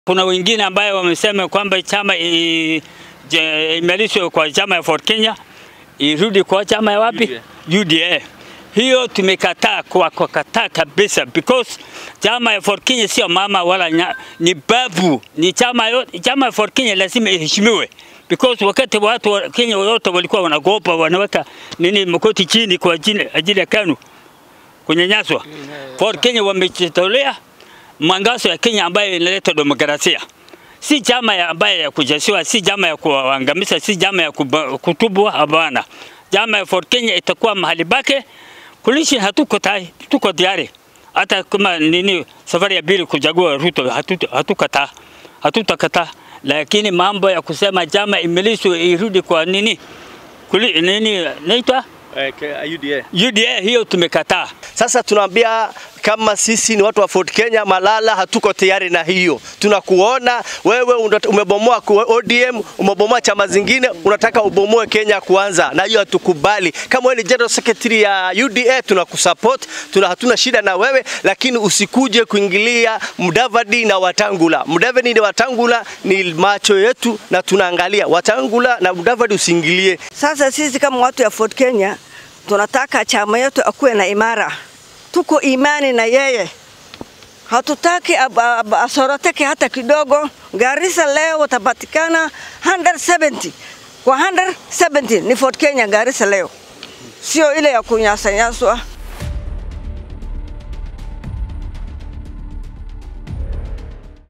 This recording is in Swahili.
Kuna wengine ambayo wamesema kwamba chama imelishwe kwa chama ya Ford Kenya irudi kwa chama ya wapi? UDA. UDA. Hiyo tumekataa kwa kukataa kabisa because chama ya Ford Kenya sio mama wala nya, ni babu, ni chama yote. Chama ya Ford Kenya lazima iheshimiwe because wakati watu wa Kenya wote walikuwa wanagopa wanaweka nini mkoti chini kwa ajili, ajili ya KANU kunyanyaswa. Ford Kenya wamejitolea mwangazo ya Kenya ambayo inaleta demokrasia si chama ya ambaye ya kujasiwa, si chama ya kuangamiza, si chama ya kutubwa. Hapana, chama ya Ford Kenya itakuwa mahali bake kulishi. Hatuko tayari, tuko tayari hata kama nini safari ya pili kuchagua Ruto, hatukataa, hatutakataa, lakini mambo ya kusema chama imelishwe irudi kwa nini kuli, nini naitwa Uh, UDA. UDA, hiyo tumekataa. Sasa tunaambia kama sisi ni watu wa Ford Kenya Malala, hatuko tayari na hiyo. Tunakuona wewe umebomoa ODM, umebomoa chama zingine, unataka ubomoe Kenya kwanza, na hiyo hatukubali. Kama wewe ni general secretary ya UDA, tunakusupport, tuna hatuna shida na wewe, lakini usikuje kuingilia Mudavadi na Watangula. Mudavadi na Watangula ni macho yetu na tunaangalia. Watangula na Mudavadi usiingilie. Sasa sisi kama watu ya Ford Kenya tunataka chama yetu akuwe na imara, tuko imani na yeye, hatutaki asoroteke hata kidogo. Garissa leo watapatikana 170 kwa 170 ni Ford Kenya Garissa leo, sio ile ya kunyasanyaswa.